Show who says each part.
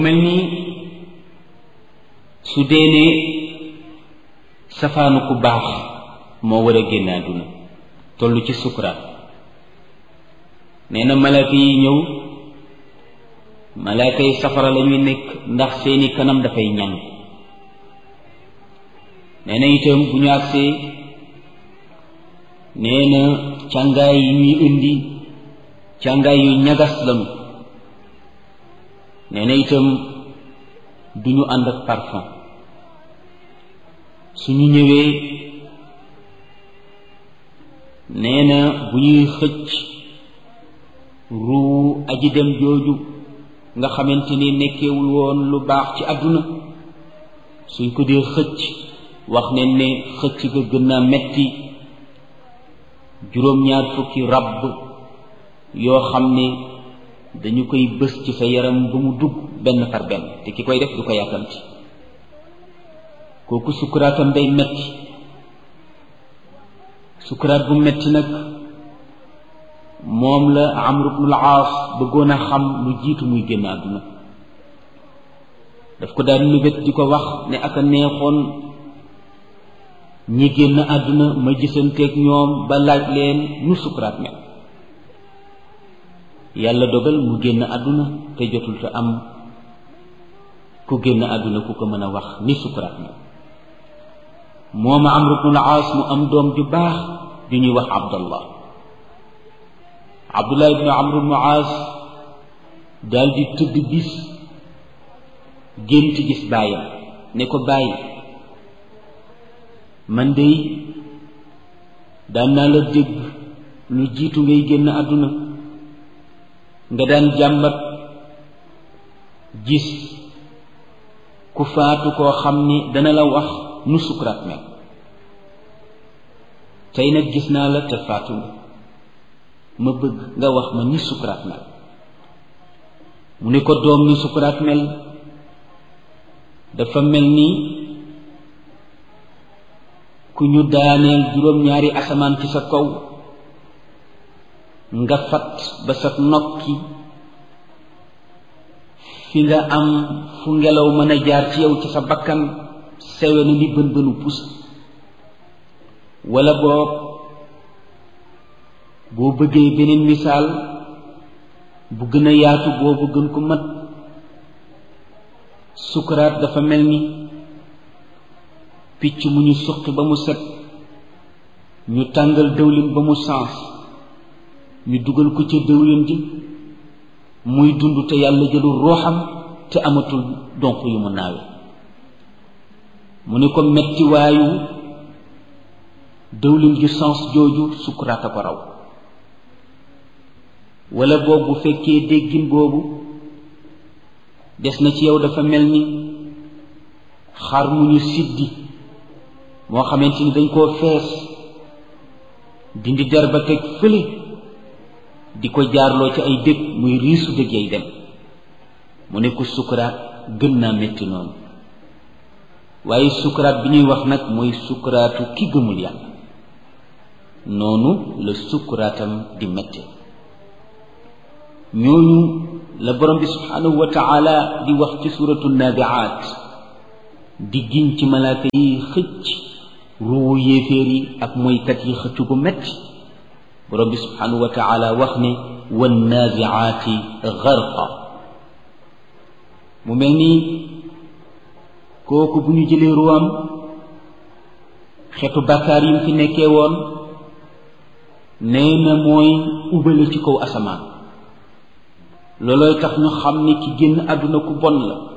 Speaker 1: mel ni su dee ne safaanu ku baax moo war a génn àdduna toll ci sukuraat nee na malaaka yi ñëw malaaka yi safara la ñuy nekk ndax seeni kanam dafay ñàng nee na itam bu ñu agsee nee na càngaay yi ñuy indi càngaay yu ñagas lañu nee na itam du ñu ànd ak parfum suñu ñëwee nee na bu ñuy xëcc ruu aji dem jooju nga xamante ni nekkewul woon lu baax ci àdduna suñ ko dee xëcc wax ne ne xëcc ga gën naa metti juróom-ñaar fukki ràbb yoo xam ne dañu koy bës ci sa yaram ba mu dugg benn par benn te ki koy def du ko yàkkamti kooku sukkuraatam day metti sukkuraat bu metti nag moom la Amr ibnul Aas bëggoon a xam lu jiitu muy génn àdduna daf ko daan mébét di ko wax ne ak a neexoon ñi génn àdduna ma gisanteeg ñoom ba laaj leen nu sukkuraat mel yàlla dogal mu génn àdduna te jotul te am ku génn àdduna ku ko mën a wax ni sukkuraat mel moom Amr ibnul Aas mu am doom ju baax ju ñuy wax Abdallah Abdullah ibnu Amr ibnu Aas daal di tëdd bis gént gis baayam ne ko bàyyi man dey daan naa la dégg lu jiitu ngay génn àdduna nga daan jàmbat gis ku faatu koo xam ni dana la wax nu sukuraat mel tey nag gis naa la te faatu ma bëgg nga wax ma ni sukuraat mel mu ne ko doom ni sukuraat mel dafa mel ni ku ñu daaneel juróom-ñaari asamaan ci sa kaw nga fat ba sa nokki fi nga am fu ngelaw mën a jaar ci yow ci sa bakkan sewe na ni bën bënu pus wala boo boo bëggee beneen misaal bu gën a yaatu boobu gën ko mat sukuraat dafa mel ni picc mu ñu suqi ba mu set ñu tàngal dëwlin ba mu sens ñu dugal ko ca dëwlin ji muy dund te yàlla jëlul ruuxam te amatul donq yu mu naawe mu ne ko metti waayu dëwlin ju sens jooju sukuraat a ko raw wala boobu bu fekkee déggin boobu des na ci yow dafa mel ni xar mu ñu siddi moo xamante ni dañ koo fees dindi der ba teg fële di ko jaarloo ci ay dëkk muy riisu dëgg yay dem mu ne ko sukuraat gën naa métti noonu waaye sukuraat bi ñuy wax nag mooy sukuraatu ki gëmul yàlla noonu la sukuraatam di métti ñooñu la borom bi subhanahu wa taala di wax ci suratu nabiaat di giñ ci malaaka yi xëcc ruwu yéeféer yi ak moykat yi xëccu bu metti borom bi subhanahu wa taala wax ne wan naziaati garqa mu mel nii kooku bu ñu jëlee ruwam xetu bàkkaar yi mu fi nekkee woon nee na mooy ubale ci kaw asamaan loolooy tax ñu xam ni ki génn àdduna ku bon la